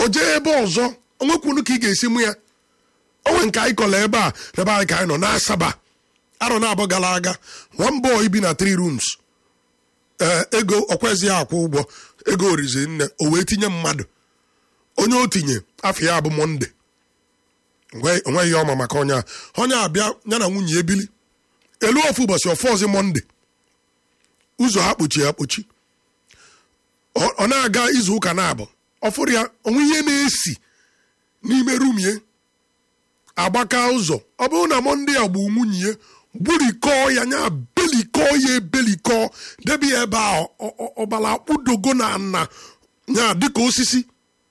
jee ebe ọzọ onwekwunu ka ị ga-esi mụ ya onwe nke anyị kọrọ ebe a n'ebe anyị ka anyị nọ n'asaba arọ na-abụ gara aga one boy bi na three rooms ee ego ọkwezi ya akwụ ụgwọ ego orizi nne o wee tinye mmadụ onye o tinye afọ ya bụ monde onweghị ọma maka onye a onye abịa ya na nwunye ya ebili elu ofu ụbọchị ọfọ ọzọ monde ụzọ ha kpochi ya kpochi ọ na-aga izu ụka na-abụ ọfụrụ ya onwe ihe na-esi n'ime rumie agbaka ụzọ ọ bụrụ na monde ya gbu nwunye ya gburikọọ ya nya belikọọ ya ebelikọọ debe ya ebe a ọbara akpụdogo na nna ya dịka osisi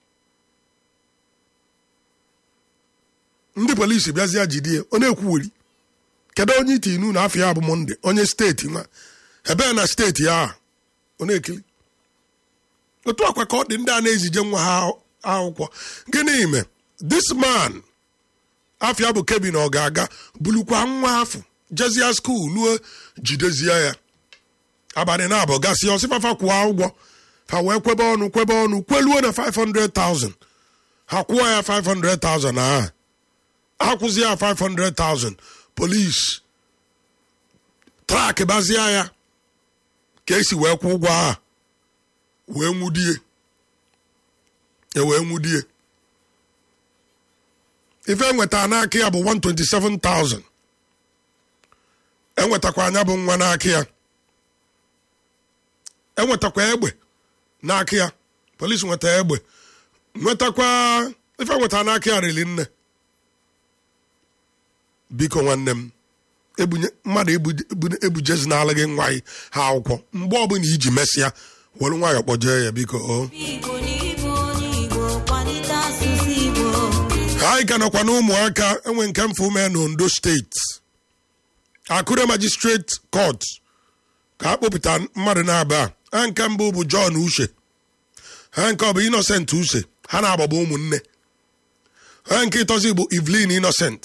ndị polisi bịazie jidie ọ na-ekwuweri kedu onye iti inu na afọ ya bụ monde onye steeti nwa ebee na steeti ya ọ na-ekiri otu akwa ka ọ dị ndị a na-ezije nwa ha akwụkwọ gịnị ime this man afịa bụ kevin ọ ga-aga bulukwa nwa afọ jezie skuul luo jidezie ya abalị na-abụ gasị ọsịfafa kwụọ ụgwọ ha wee kwebe ọnụ kwebe ọnụ kweluo na 500,000 ha kwụọ ya 500,000 aha ha kwụzie ya 500,000 polis trak bazie ya ka esi wee kwụ ụgwọ aha wee nwudie e wee nwudie ife enweta n'aka ya bụ 127,000 enwetakwa anya bụ nwa n'aka ya enwetakwa egbe n'aka ya polisi nweta egbe nwetakwa ife nweta n'aka ya rili nne biko nwanne m mmadụ ebujezi n'ala gị nwa gị ha akwụkwọ mgbe ọbụla iji mesịa were nwayọọ kpọjee ya biko o anyị ka nọkwa na ụmụaka enwe nke mfe ume na ondo steeti akure magistrate court ka a kpọpụta mmadụ na-aba ha nke mbụ bụ john uche ha nke ọ bụ innocent uche ha na-agbagba ụmụnne ha nke ịtọzi bụ evelyn innocent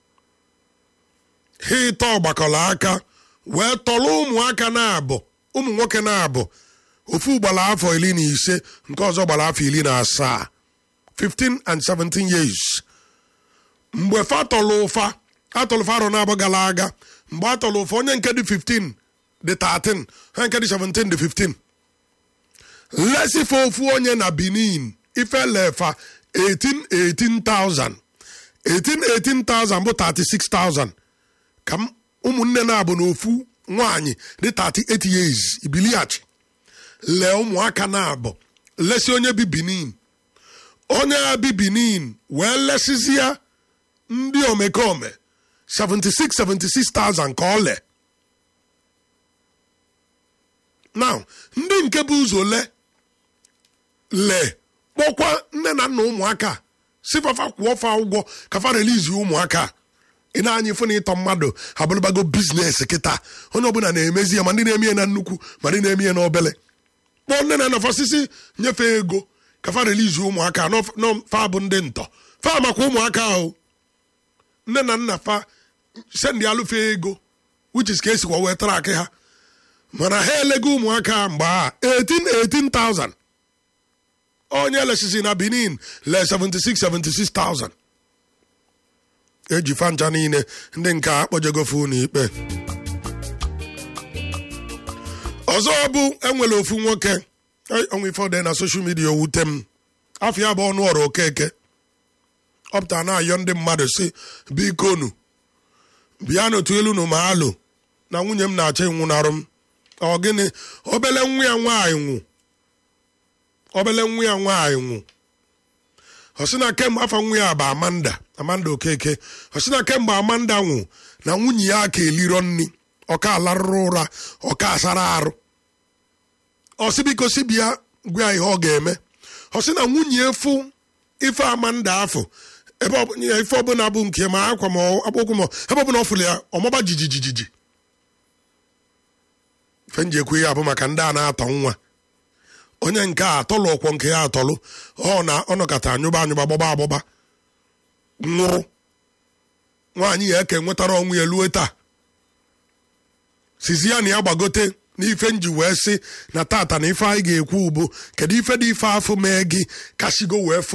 ha ịtọ gbakọrọ aka wee tọrọ ụmụaka na-abụ ụmụ nwoke na-abụ ofu gbara afọ iri na ise nke ọzọ gbara afọ iri na asaa 15 and 17 years mgbe fa tọrọ ụfa atọrọ ụfa arọ na-abụ gara aga mgbe a tọrọ ụfa onye nke dị 15 dị 13 ha nke dị 17 dị 15 lesife ofu onye na benin ifelefa 18,000 18,000 bụ 36,000 ka ụmụnne na-abụ n'ofu nwaanyị dị 38 years ibiliachi lee ụmụaka na-abụ lesi onye bi benin onye a bi benin wee lesizia ndị omekome 76 76,000 ka ọ lee now ndị nke bụ ụzọ le lee kpọkwa nne na nna ụmụaka sifafa kwụọ fa ụgwọ ka fa relizi ụmụaka ị na-anya ịfụ na ịtọ mmadụ abụrụbago biznes kịta onye ọbụla na-emezi ya ma ndị na-eme ya na nnukwu ma ndị na-eme ya n'obele kpọọ nne na nna fasisi nyefee ego ka fa relizi ụmụaka fa bụ ndị ntọ fa makwa ụmụaka ahụ nne na nna fa sendị alụfe ego which is ka esikwa wee tara akị ha mana ha elego ụmụaka mgbe a 18 18000 onye lesisi na benin le 76 76000 eji fancha niile ndị nke akpọjegofu n'ikpe ọzọ bụ enwere ofu nwoke ọnwa ife ọdị na soshal midia owute m afọ ya bụ ọnụ ọrụ okeke ọ pụtara na-ayọ ndị mmadụ si bikonu bịa n'otu elu na ma alụ na nwunye m na-achọ ịnwụnarụ m ọ gịnị obele nwa ya nwaanyị nwụ obele nwa ya nwaanyị nwụ ọ sị na kemgbe afọ nwa ya bụ amanda amanda okeke ọ sị na kemgbe amanda nwụ na nwunye ya ka eliro nri ọka alarụrụ ụra ọka asara arụ ọ sị biko si bịa gwa ya ihe ọ ga-eme ọ sị na nwunye efu ife amanda afọ ebe ife ọbụla bụ nke ma akwa ma akpụkwụ ma ebe ọbụla ọ fụrụ ya ọmaba jijijijiji ife nji ekwu ya bụ maka ndị a na-atọ nwa onye nke a atọlụ ọkwọ nke ya atọlụ ọ na ọnọkọta anyụba anyụba gbọba agbọba nwụrụ nwaanyị ya eke nwetara ọnwụ ya lue taa sizi ya na ya gbagote n'ife nji wee sị na tata na ife anyị ga-ekwu bụ kedu ife dị ife afọ mee gị kashigo wee fụ